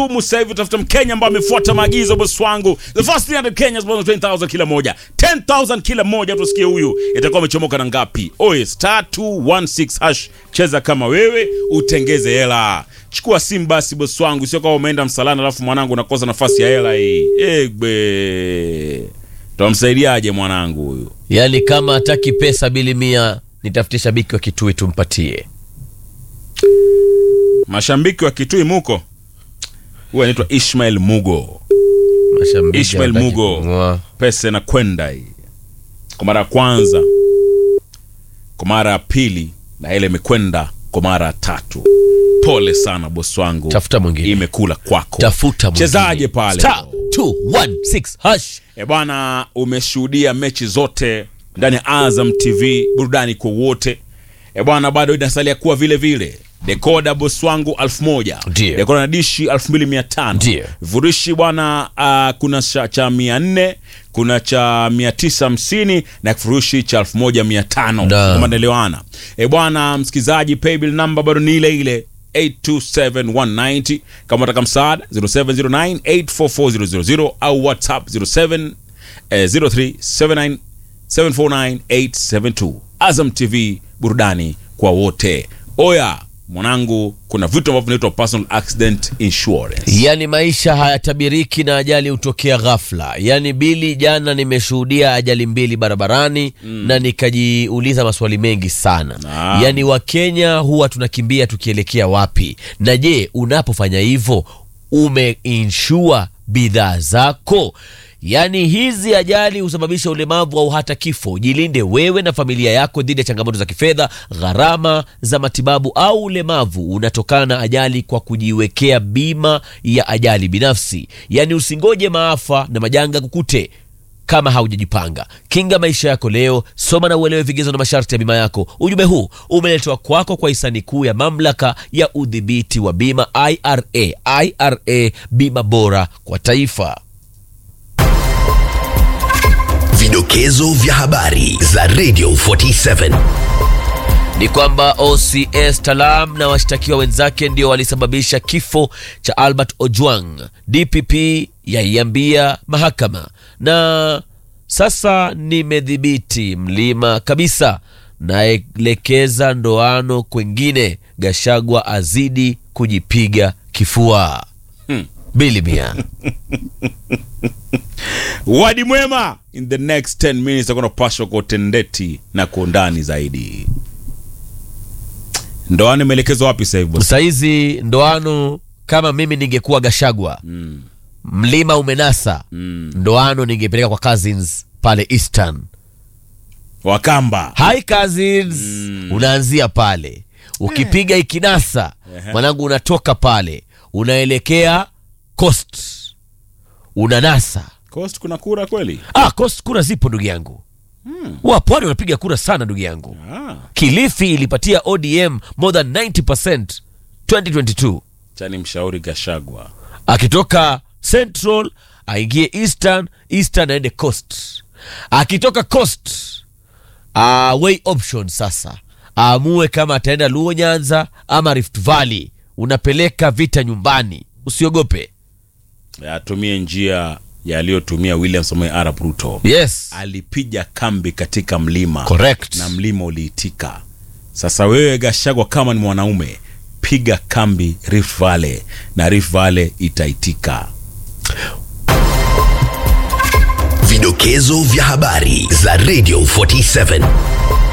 ngumu sasa hivi utafuta Mkenya ambaye amefuata maagizo bosi wangu. The first 300 Kenyans bonus 20000 kila moja. 10000 kila moja tusikie huyu itakuwa amechomoka na ngapi? Oye star 216 hash cheza kama wewe utengeze hela. Chukua simu basi bosi wangu, sio kama umeenda msalani alafu mwanangu unakosa nafasi ya hela hii. Egbe. Tutamsaidiaje mwanangu huyu? Yaani kama hataki pesa bili mia, nitafute shabiki wa Kitui tumpatie. Mashabiki wa Kitui muko. Huyu anaitwa Ishmael Mugo. Mashabiki Ishmael hawataki Mugo. kununua. pesa inakwenda hii kwa mara ya kwanza, kwa mara ya pili, na ile imekwenda kwa mara ya tatu. Pole sana bosi wangu, Tafuta mwingine. imekula kwako. Tafuta mwingine. Chezaje pale? Star 216 hash. E bwana, umeshuhudia mechi zote ndani ya Azam TV, burudani kwa wote. E bwana, bado inasalia kuwa vile vile dekoda bosi wangu elfu moja Ndiyo. dekoda na dishi elfu mbili mia tano Ndiyo. vurishi bwana uh, kuna cha, cha mia nne kuna cha mia tisa hamsini na kifurushi cha elfu moja mia tano Da. kama naelewana e bwana msikilizaji paybill number bado ni ile ile 827190 kama unataka msaada 0709844000 au whatsapp 07 eh, 0379749872 azam tv burudani kwa wote oya mwanangu kuna vitu ambavyo vinaitwa personal accident insurance Yaani maisha hayatabiriki na ajali hutokea ghafla. Yaani Bili, jana nimeshuhudia ajali mbili barabarani na nikajiuliza maswali mengi sana. Naam. Yaani Wakenya huwa tunakimbia tukielekea wapi? Na je, unapofanya hivyo umeinsure bidhaa zako? Yaani hizi ajali husababisha ulemavu au hata kifo. Jilinde wewe na familia yako dhidi ya changamoto za kifedha, gharama za matibabu au ulemavu unatokana na ajali kwa kujiwekea bima ya ajali binafsi. Yaani usingoje maafa na majanga kukute kama haujajipanga. Kinga maisha yako leo, soma na uelewe vigezo na masharti ya bima yako. Ujumbe huu umeletwa kwako kwa hisani kuu ya mamlaka ya udhibiti wa bima IRA. IRA, bima bora kwa taifa. Vidokezo vya habari za Radio 47. ni kwamba OCS Talam na washtakiwa wenzake ndio walisababisha kifo cha Albert Ojwang. DPP yaiambia mahakama, na sasa nimedhibiti mlima kabisa, naelekeza ndoano kwengine. Gashagwa azidi kujipiga kifua. Hmm. Bili mia wadi mwema in the next 10 minutes akona pashwa kwa utendeti na kwa undani zaidi ndoano imeelekezwa wapi sasa hivi boss? saizi ndoano, kama mimi ningekuwa Gashagwa Mm, mlima umenasa mm. ndoano ningepeleka kwa cousins pale Eastern. wakamba Hi cousins, unaanzia pale ukipiga ikinasa Ehe. mwanangu, unatoka pale unaelekea coast, unanasa. coast kuna kura kweli Ah, coast kura zipo ndugu yangu, wa pwani wanapiga kura sana ndugu yangu. ah, Kilifi ilipatia ODM more than 90% 2022 chani mshauri gashagwa akitoka central aingie eastern eastern aende coast akitoka coast uh, way option sasa aamue kama ataenda luo nyanza ama rift valley unapeleka vita nyumbani usiogope atumie njia yaliyotumia william samoei arap ruto yes alipiga kambi katika mlima Correct. na mlima uliitika sasa wewe gashagwa kama ni mwanaume piga kambi rift valley na rift valley itaitika Vidokezo vya habari za Radio 47.